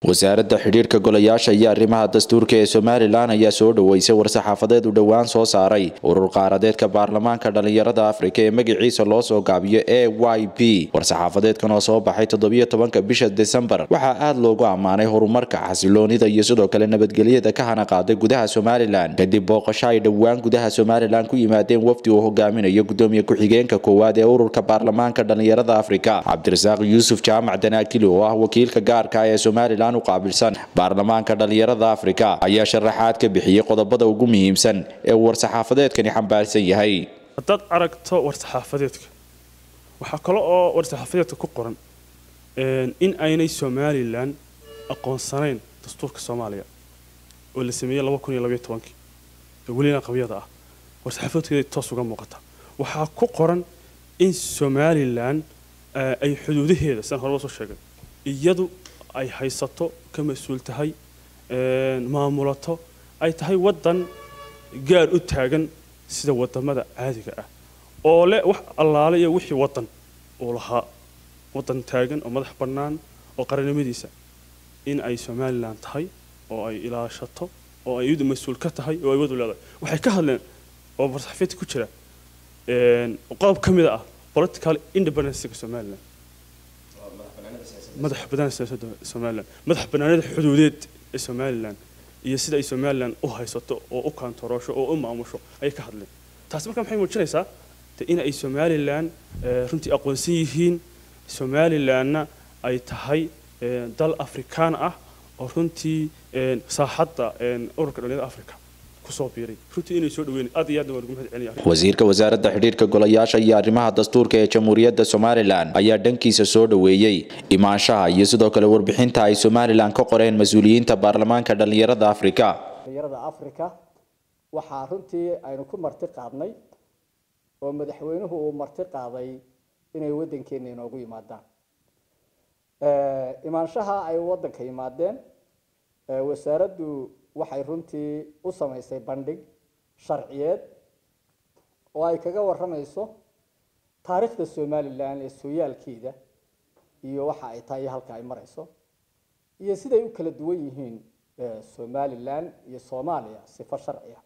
wasaaradda xidhiirka golayaasha iyo arrimaha dastuurka ee somalilan ayaa soo dhoweysay war-saxaafadeed uu dhowaan soo saaray urur qaaradeedka baarlamaanka dhallinyarada afrika ee magaciisa loo soo gaabiyo a y b war-saxaafadeedkan oo soo baxay toddobiyo tobanka bisha desembar waxaa aada loogu ammaanay horumarka xasiloonida iyo sidoo kale nabadgelyada ka hana qaaday gudaha somalilan kadib booqasho ay dhowaan gudaha somalilan ku yimaadeen wafdi uu hogaaminayo gudoomiye ku-xigeenka koowaad ee ururka baarlamaanka dhallinyarada afrika cabdirasaaq yuusuf jaamac danaakili oo ah wakiilka gaarka ee somalilan qaabilsan baarlamaanka dhallinyarada afrika ayaa sharaxaad ka bixiyey qodobada ugu muhiimsan ee uu war-saxaafadeedkani xambaarsan yahay haddaad aragto war-saxaafadeedka waxaa kale oo war-saxaafadeedka ku qoran in aynay somalilan aqoonsanayn dastuurka soomaaliya oo la sameeyey laba kun iyo labaiyo tobankii ee welina qabyada ah war-saxaafadeedkeeda toos uga muuqata waxaa ku qoran in somalilan ay xuduudaheeda sidaan horeba soo sheegay iyadu ay haysato ka mas-uul tahay maamulato ay tahay waddan gaar u taagan sida wadamada caadiga ah oo leh wax allaale iyo wixii waddan uu lahaa waddan taagan oo madax bannaan oo qarannimadiisa in ay somalilan tahay oo ay ilaashato oo ay iyadu mas-uul ka tahay oo ay wadu leedahay waxay ka hadleen oo marsaxafeedka ku jira qodob ka mid ah political independencega somalilan madax banaanida siyaasadda somalilan madax banaanida xuduudeed ee somalilan iyo sida ay somalilan u haysato oo u kaantaroosho oo u maamusho ayay ka hadleen taasi marka maxay muujinaysaa de in ay somalilan runtii aqoonsan yihiin somalilanna ay tahay dal afrikaan ah oo runtii saaxadda ururka dhallinyarada africa wasiirka wasaaradda xidhiirka golayaasha iyo arrimaha dastuurka ee jamhuuriyadda somalilan ayaa dhankiisa soo dhoweeyey imaanshaha iyo sidoo kale warbixinta ay somalilan ka qoreen mas-uuliyiinta baarlamaanka dhallinyarada afrika dhallinyarada afrika waxaa runtii aynu ku marti qaadnay oo madaxweynuhu uu marti qaaday inay waddankeena inoogu yimaadaan imaanshaha ay waddanka yimaadeen wasaaraddu waxay runtii u samaysay bandhig sharciyeed oo ay kaga waramayso taariikhda somalilan ee sooyaalkeeda iyo waxa ay tahay iyo halka ay marayso iyo siday u kala duwan yihiin somalilan iyo soomaaliya sifo sharciya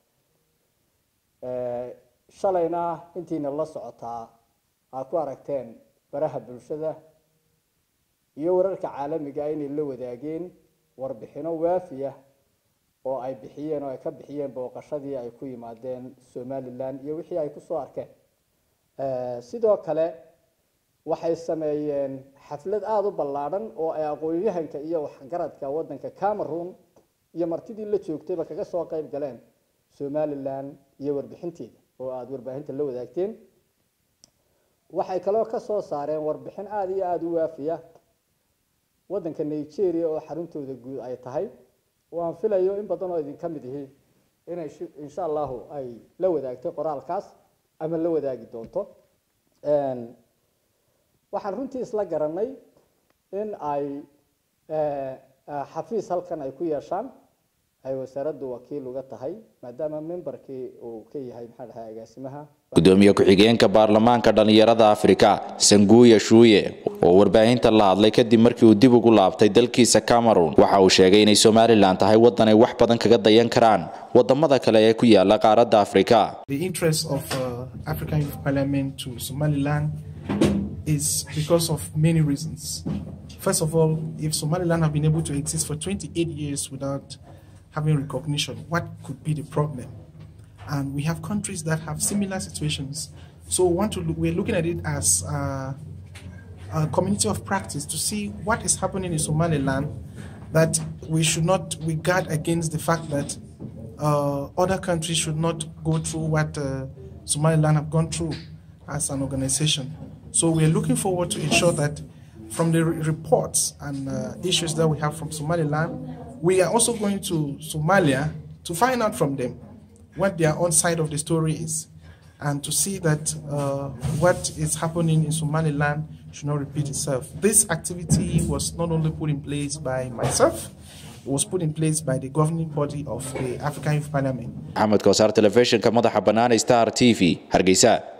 shalayna intiina la socotaa aa ku aragteen baraha bulshada iyo wararka caalamiga inay la wadaageen warbixino waafiya oo ay bixiyeen oo ay ka bixiyeen booqashadii ay ku yimaadeen somalilan iyo wixii ay kusoo arkeen sidoo kale waxay sameeyeen xaflad aada u ballaadhan oo ay aqoon-yahanka iyo waxgaradka waddanka cameroon iyo martidii la joogtayba kaga soo qeyb galeen somalilan iyo warbixinteeda oo aada warbaahinta la wadaagteen waxay kaloo ka soo saareen warbixin aada iyo aada u waafiya waddanka nigeria oo xaruntooda guud ay tahay waan filayo in badan oo idinka mid ihi inay insha allahu ay la wadaagtay qoraalkaas ama la wadaagi doonto waxaan runtii isla garanay in ay xafiis halkan ay ku yeeshaan ay wasaaraddu wakiil uga tahay maadaama memberkii uu ka yahay maxaa dhahay agaasimaha gudoomiye ku-xigeenka baarlamaanka dhallinyarada afrika sanguuya shuuye oo warbaahinta la hadlay kadib markii uu dib ugu laabtay dalkiisa cameroon waxa uu sheegay inay somalilan tahay waddan ay wax badan kaga dayan karaan wadamada kale ee ku yaala qaaradda afrika is because of many reasons. First of all, if Somaliland have been able to exist for 28 years without having recognition, what could be the problem? And we have countries that have similar situations. So we want to look, we're looking at it as a, a community of practice to see what is happening in Somaliland that we should not we guard against the fact that uh, other countries should not go through what uh, Somaliland have gone through as an organization. So we're looking forward to ensure that from the reports and uh, issues that we have from Somaliland, we are also going to Somalia to find out from them what their own side of the story is and to see that uh, what is happening in Somaliland should not repeat itself. This activity was not only put in place by myself, it was put in place by the governing body of the African Youth Parliament. Ahmed Kosar Television, madaxa bannaan Star TV, Hargeysa.